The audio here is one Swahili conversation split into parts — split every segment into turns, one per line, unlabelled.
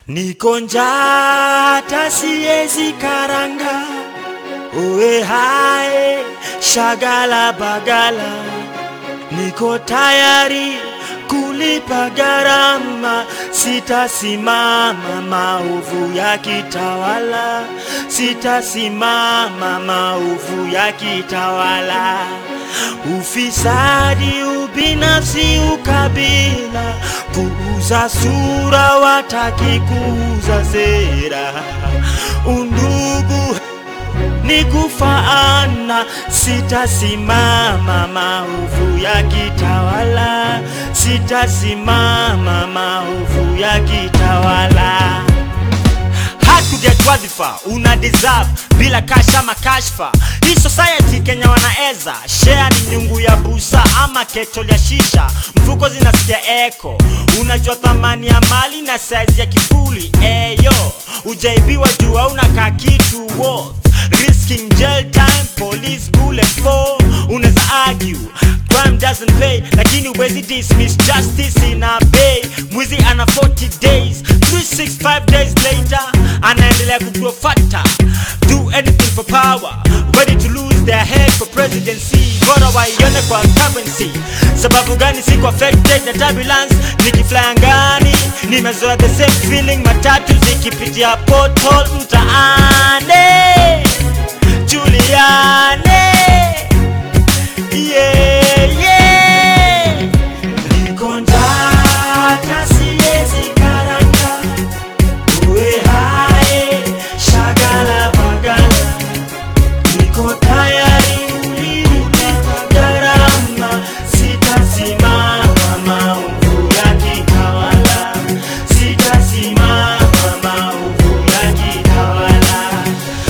Niko njaa hata siezi karanga, uwe hae shagala bagala, niko tayari kulipa gharama, sitasimama maovu ya kitawala, sitasimama maovu ya kitawala. Ufisadi, ubinafsi, ukabila, kuuza sura, wataki kuuza sera, undugu ni kufaana, sitasimama maovu ya kitawala, sitasimama maovu ya kitawala. Hakuget wadhifa una deserve bila kasha makashfa. Hii society Kenya wanaeza share ni nyungu ya busa ama ketol ya shisha, mfuko zinasikia eko. Unajua thamani ya mali na size ya kifuli eyo, ujaibiwa juu hauna ka kitu worth risking jail time, police bullet for. Unaweza argue crime doesn't pay, lakini huwezi dismiss justice ina bay. Mwizi ana 40 days, 365 days later anaendelea kugrow fatter. Do anything for power, ready to lose their head for presidency. Bora waione kwa currency. Sababu gani siko affected na turbulence? Nikifly angani, nimezoea the same feeling, matatu zikipitia pothole mtaani. Juliane yeah, yeah. Niko njaa hata siezi karanga, uwe hae shagala bagala, niko tayari kulipa gharama, sitasimama maovu ya kitawala, sitasimama maovu ya kitawala.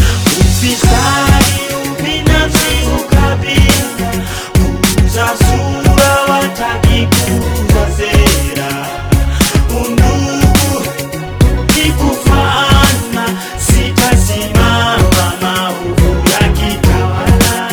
Ufisadi, ubinafsi, ukabila, kuuza sura, wataki kuuza sera, undugu ni kufaana, sitasimama maovu ya kitawala,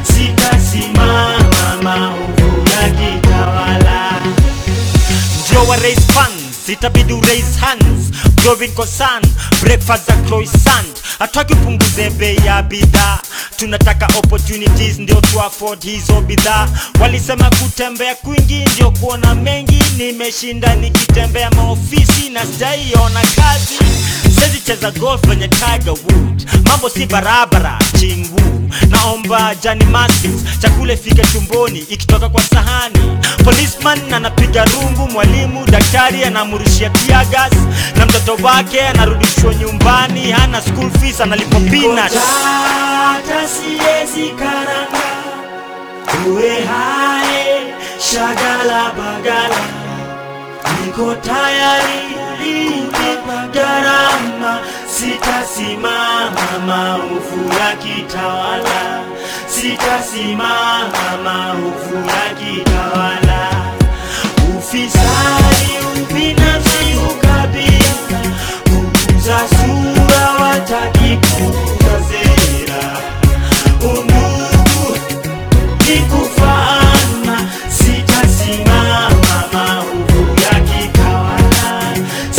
sitasimama maovu ya kitawala ndio wa raise funds itabidi raise hands growing concern breakfast za croissant hataki upunguze bei ya bidhaa tunataka opportunities ndio tu afford hizo bidhaa walisema kutembea kwingi ndio kuona mengi nimeshinda nikitembea maofisi na sijaiona kazi sezi cheza golf kwenye Tiger Wood mambo si barabara chingu naomba Jani Maskins chakula ifike tumboni ikitoka kwa sahani policeman anapiga rungu mwalimu daktari anamurushia tear gas na mtoto wake anarudishwa nyumbani hana school fees analipwa peanuts hata siezi karanga uwe hae shagala bagala niko tayari kulipa gharama, sitasimama maovu ya kitawala, sitasimama maovu ya kitawala. Ufisadi, ubinafsi, ukabila, kuuza sura, wataki kuuza sera, undugu ni kufaana, sitasimama maovu ya kitawala,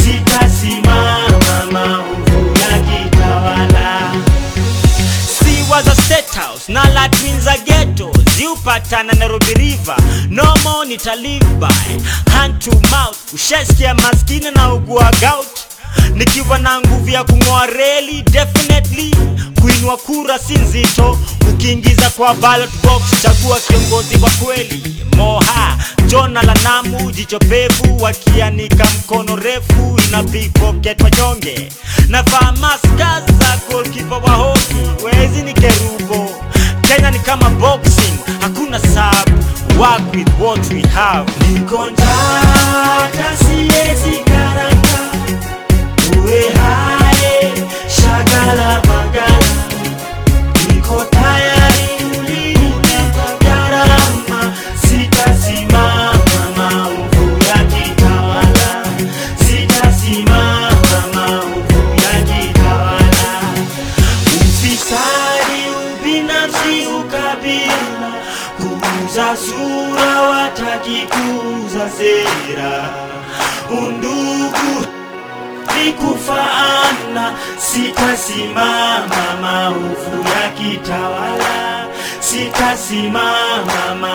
sitasimama maovu ya kitawala. Si was a state house na la twins a ghetto ziupatana Nairobi River no more nita live by hand to mouth ushasikia maskini na ugua gout nikiwa na nguvu ya kung'oa reli definitely kuinua kura si nzito ukiingiza kwa ballot box chagua kiongozi wa kweli moha jona la namu jicho pevu wakianika mkono refu ina pickpocket wanyonge navaa maska za golkipa wa hoki wezi ni kerubo kenya ni kama boxing hakuna sub work with what we have niko njaa hata siezi karanga uwe hae shagala bagala niko tayari kulipa gharama sitasimama maovu ya kitawala sitasimama maovu ya kitawala ufisadi ubinafsi ukabila kuuza sura wataki kuuza sera undugu ni kufaana, sitasimama maovu yakitawala, sitasimama